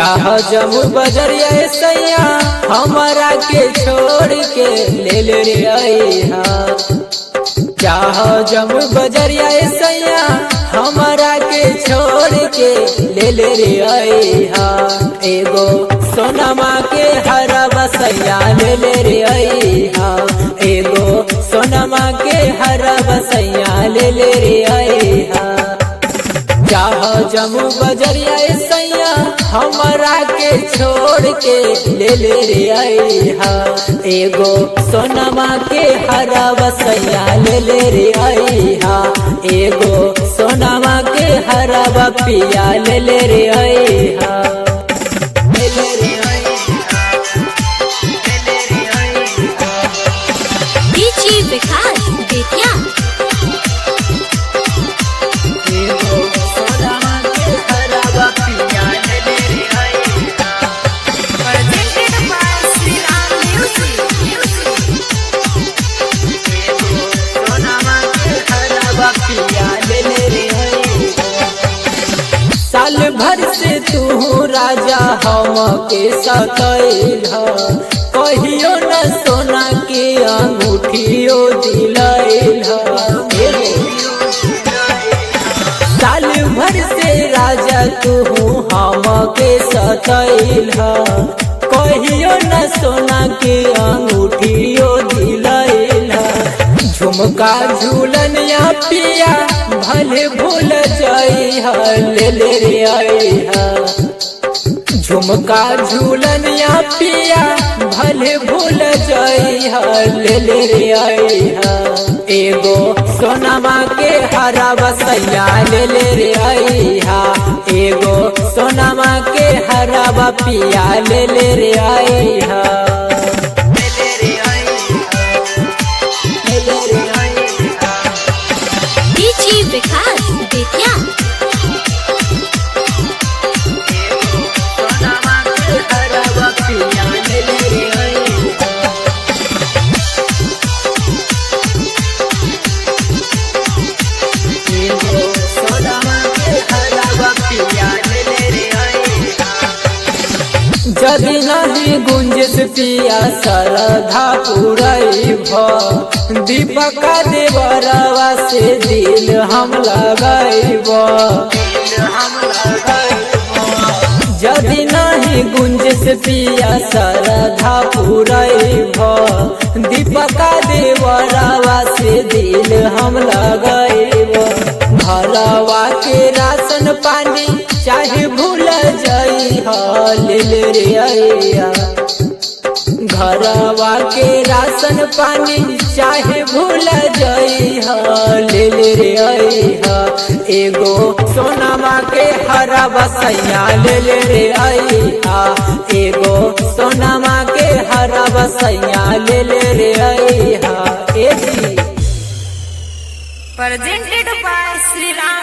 चाह जमू बजरिया सैया हमारा के छोड़ के ले ले रे अइहा चाह जमू बजरिया सैया हमारा के छोड़ के ले ले रे अइहा एगो सोनमा के हरा बसैया ले ले रे अइहा एगो सोनमा के हरा बसैया ले ले रे अइहा चाह जमू बजरिया सैया हमारा के छोड़ के ले ले रे अइहा एगो सोनमा के हरा बसैया ले ले रे अइहा एगो सोनमा के हरा बपिया ले ले रे अइहा ले ले रे अइहा ले ले रे अइहा डीजी विकास बेतिया एगो सोनमा के हरा बपिया ले ले रे अइहा presented by Sri Ram Music. साल भर से तू राजा हम के सतैल कहियो न सोना के अंगूठियो दिलैल साल भर से राजा तू हम के सतैल कहियो न सोना के अंगूठियो दिलैल झुमका झूलन या पिया भले भूल जाई ले ले रे आइहा झुमका झूलन या पिया भले भूल जाई ले ले रे आइहा एगो सोनमा के हरा बसैया ले ले रे आइहा एगो सोनमा के हरा बपिया ले ले रे आइहा ले ले रे आइहा ले ले रे आइहा डीजी विकास बेतिया जदि नहीं गुंजिस पिया सरधा पुरई भ दीपका देवरवा से दिल हम लगैब जदि नहीं गुंजिस पिया सरधा पुरई भ दीपका देवरवा से दिल हम लगैब घरवा के राशन पानी चाहे भूल जाई ले ले रे अइया घरवा के राशन पानी चाहे भूल जाई ले ले रे अइहा एगो सोनामा के हरा बसैया ले ले रे अइहा एगो सोनामा के हरा बसैया ले ले रे अइहा ए जी presented by Sri Ram